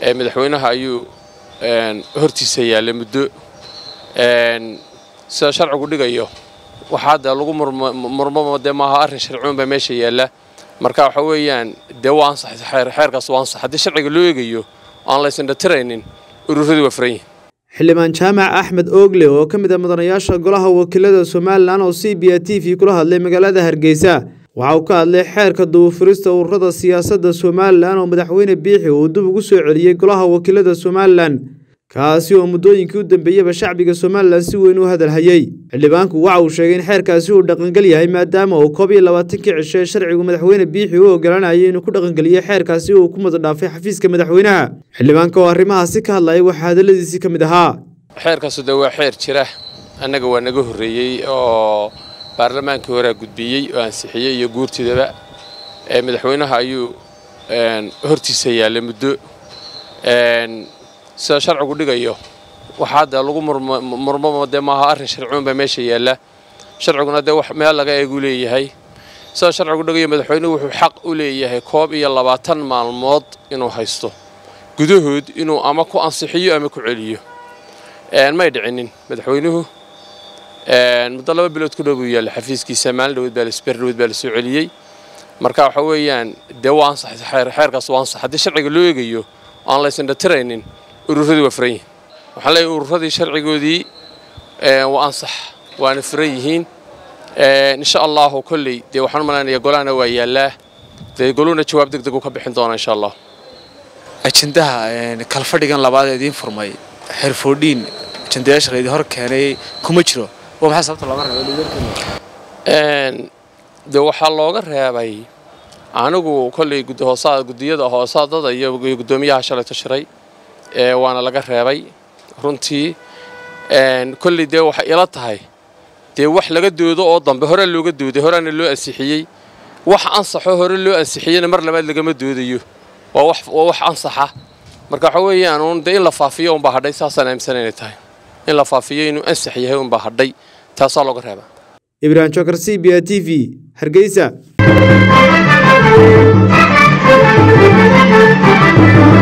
madaxweynaha ayuu hortiisa yaallay muddo sida sharcigu dhigayo waxa hadda lagu murmamo dee maaha arrin sharciun baa meesha yaalla marka waxa weeyaan dee waa ansaxay xeerkaas waa ansax haddii sharciga loo eegayo aan laysindhatiraynin ururadii waa furan yihin xildhibaan jaamac axmed oogle oo ka mid ah mudanayaasha golaha wakiilada somalilan oo c b a t v kula hadlay magaalada hargeysa waxa uu ka hadlay xeerka dubufurista ururada siyaasadda somalilan oo madaxweyne biixi uu dib ugu soo celiyey golaha wakiilada somalilan kaasi oo muddooyinkii u dambeeyaba shacbiga somalilan si weyn u hadalhayey xildhibaanku waxa uu sheegay in xeerkaasi uu dhaqangal yahay maadaama uu koob iyo labaatankii cisho ee sharcigu madaxweyne biixi u ogolanayay inuu ku dhaqangeliyey xeerkaasi uu ku madadhaafay xafiiska madaxweynaha xildhibaanka oo arrimahaasi ka hadlayay waxaa hadalladiisii ka mid ahaa xeerkaasu dee waa xeer jira annaga waa naga horreeyey oo baarlamaankii horea gudbiyey oo ansixiyey iyo guurtidaba madaxweynaha ayuu hortiisa yaallay muddo sida sharcigu dhigayo waxa hadda lagu murmamo dee maaha arrin sharciun baa meesha yaalla sharciguna dee meel laga eegu leeyahay sida sharcigu dhigayo madaxweynuhu wuxuu xaq u leeyahay koob iyo labaatan maalmood inuu haysto gudahood inuu ama ku ansixiyo ama ku celiyo may dhicinin madaxweynuhu muddo laba bilood ku dhow buu yaallay xafiiskiisa maalin dhaweed baa lasber dhaweed baa la soo celiyey marka waxa weeyaan dee waa ansaxay xeerkaas waa ansax haddii sharciga loo eegayo aan laysindhatiraynin ururadii waa furan yihin waxaan leeyahay ururadii sharcigoodii waa ansax waana furan yihiin insha allahu kolley dee waxaan u malaynayaa golahana waa yaallaa dee goluhuna jawaab deg deg u ka bixin doona insha allah ajendaha kalfadhigan labaad ee idiin furmay xirfoodhiin ajendayaasha laydin hor keenay kuma jiro waa maxay sababta looga reebay dee waxaa looga reebay anigu kolley gudhoosaa gudiyada hoosaadada iyo guddoomiyaha shalay tashiray waana laga reebay runtii kolley dee waxay ila tahay dee wax laga doodo oo dambe hore looga dooday horeana loo ansixiyey wax ansaxo hore loo ansixiyeyna mar labaad lagama doodayo waa wax ansaxa marka waxa weeyaan uun dee in la faafiyo unbaa hadhay saasaan aaminsan inay tahay in la faafiyo inuu ansax yahay unbaa hadhay taasaa looga reebaa ibrahim jokar c b a t v hargeysa